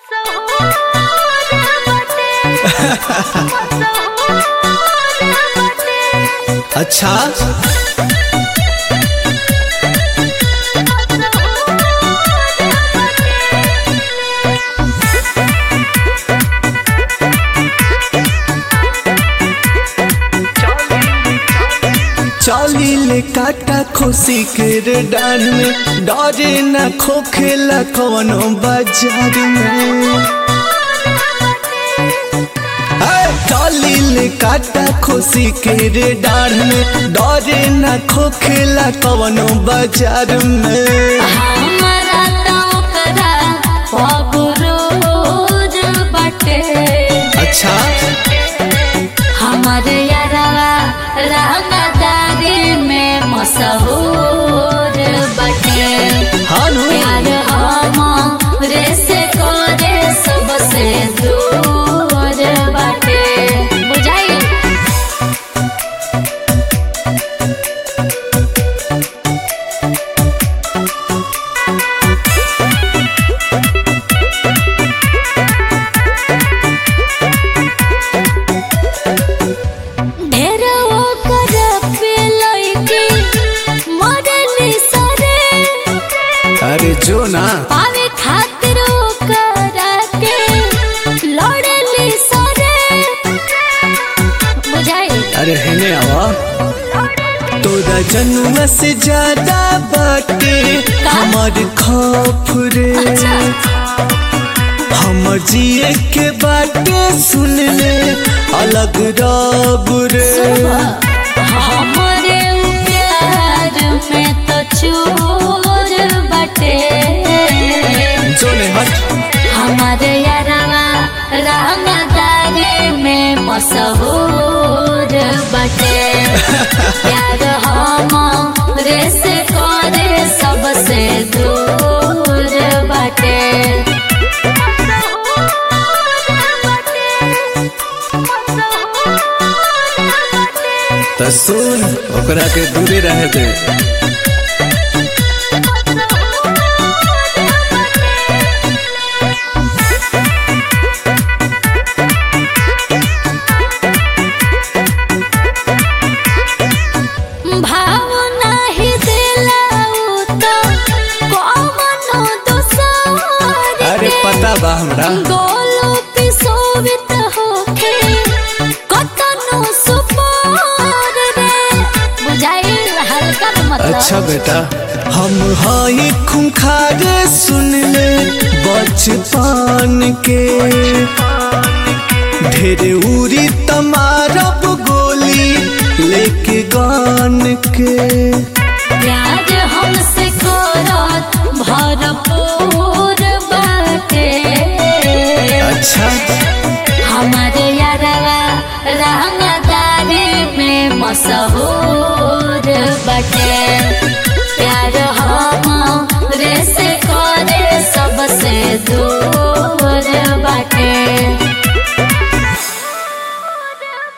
अच्छा चली ले काटा खोसी के रे डान में डरे न खोखेला कवनो बाजार में ए, चली ले काटा खोसी के रे डाढ़ में डरे न खोखेला कवनो बाजार में हमरा त ओकरा पगरोज बाटे अच्छा हमर यारवा रंगदारी में मशहूर बाटे हानु प्यार हमरे से करे सबसे दूर बाटे बुझाई ढेर ओकर पे लइके मरली सरे अरे जो ना पावे खातिर ओकरा के लड़ली सरे बुझाई अरे हेने आवा तोरा जन्म से ज्यादा बाटे हमर खौफ रे हमर जिए के बाटे सुन ले अलग रब रे हमरे प्यार में तो चोर बाटे जो ने हट हमारे यारवा रंगदारी में मशहूर बाटे प्यार हमरे से करे सबसे दूर बाटे त सुन ओकरा के दूरे रहे दे भाव नाही दिला उ तो कौनो दोसर अरे के। पता बा हमरा गोलो पिसोवित होके कतनो सुपार रे बुझाई हल्का न मतलब अच्छा बेटा हम हई खुंखार सुन ले बचपन के ढेर उरी तमारब गोली लेके गान के प्यार हमसे करत भरपूर बाटे अच्छा